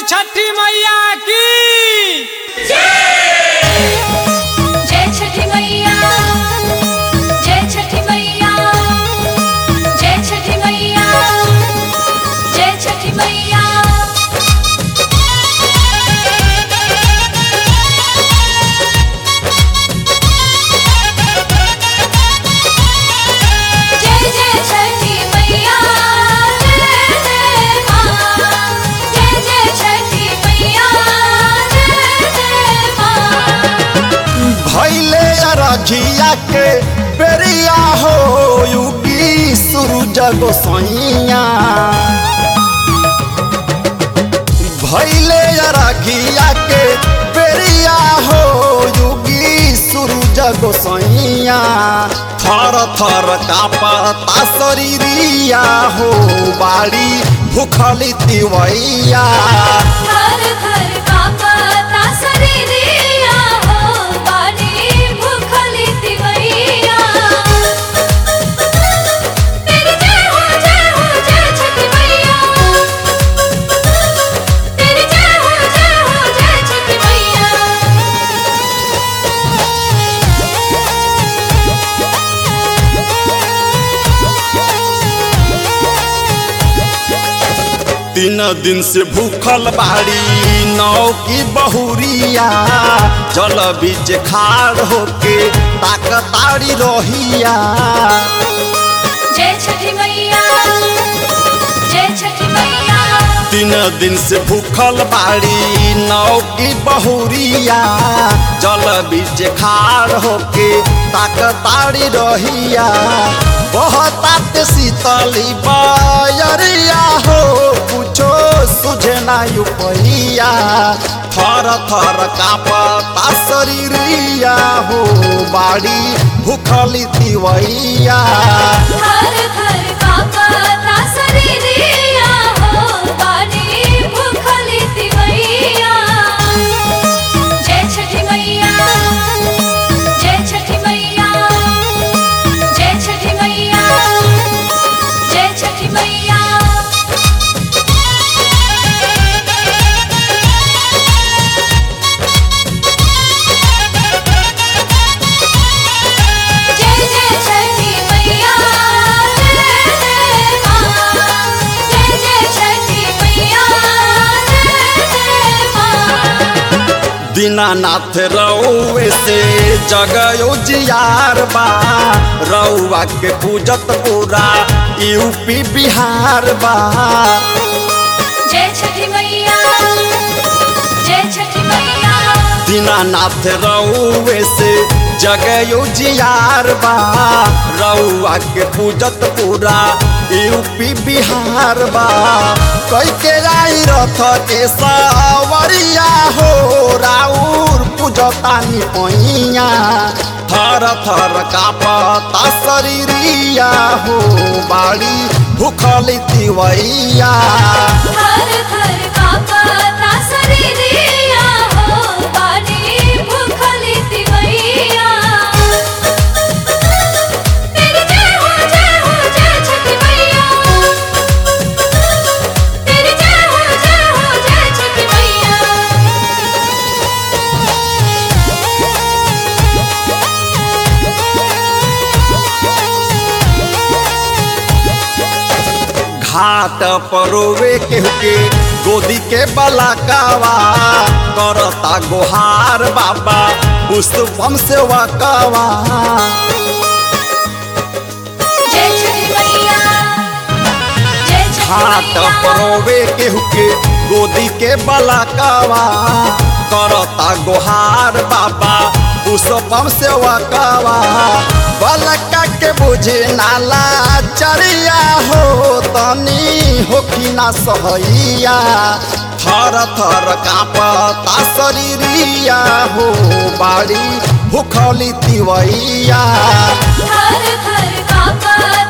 छठी मैया की जय छठी मैया जय छठी मैया जय छठी मैया जय छठी मैया जय जय छठी मैया जय जय माँ जय जय छठी मैया जय जय माँ भैले रघिया के बेरिया हो युगी सूरज गोसैया भैले रघिया के बेरिया हो युगी सूरज गोसैया थर थर कापता शरीरिया हो बाड़ी भूखली तिवैया घर घर कापता शरीरिया हो बानी भूखली तिवैया तेरी जय हो जय हो जय छठी मैया तेरी जय हो जय हो जय छठी मैया तीन दिन से भूखल बाड़ी नौ की बहुरिया जल बीच खाड़ होके ताकताड़ी रहिया जय छठी मैया जय छठी मैया तीन दिन से भूखल बाड़ी नौ की बहुरिया जल बीच खाड़ होके ताकताड़ी रहिया बहतात शीतली बयरिया हो कुछो सुझे ना उपहिया थर थर कापता शरीरिया हो बाड़ी भूखली तिवैया घर घर कापता शरीरिया हो बानी भूखली तिवैया जय छठी मैया जय छठी मैया जय छठी मैया जय छठी मैया जय जय छठी मैया जय जय माँ जय जय छठी मैया जय जय माँ दीनानाथ रउए से जगयो जियार बा रउआ के पूजत पूरा यूपी बिहार बा जय छठी मैया जय छठी मैया दीनानाथ रउए से जगयो जियार बा रउआ के पूजत पूरा यूपी बिहार बा कई के आई रथ के सावरिया हो राउर पूजतानी पैया थर थर कापता शरीरिया हो बाड़ी भूखली तिवैया घर घर कापता शरीरिया हो बानी भूखली तिवैया तेरी जय हो जय हो जय छठी मैया तेरी जय हो जय हो जय छठी मैया घाट परोवे केहू के गोदी के बलाकावा करता गोहार बाबा पुष्पम से वकावा जय छठी मैया जय छठी घाट मैया परोवे केहू के गोदी के बलाकावा करता गोहार बाबा पुष्पम से वकावा बलका के बुझे नाला चरिया हो तनी होखी ना सहैया थर थर कापता शरीरिया हो बाड़ी भूखली तिवैया घर घर कापता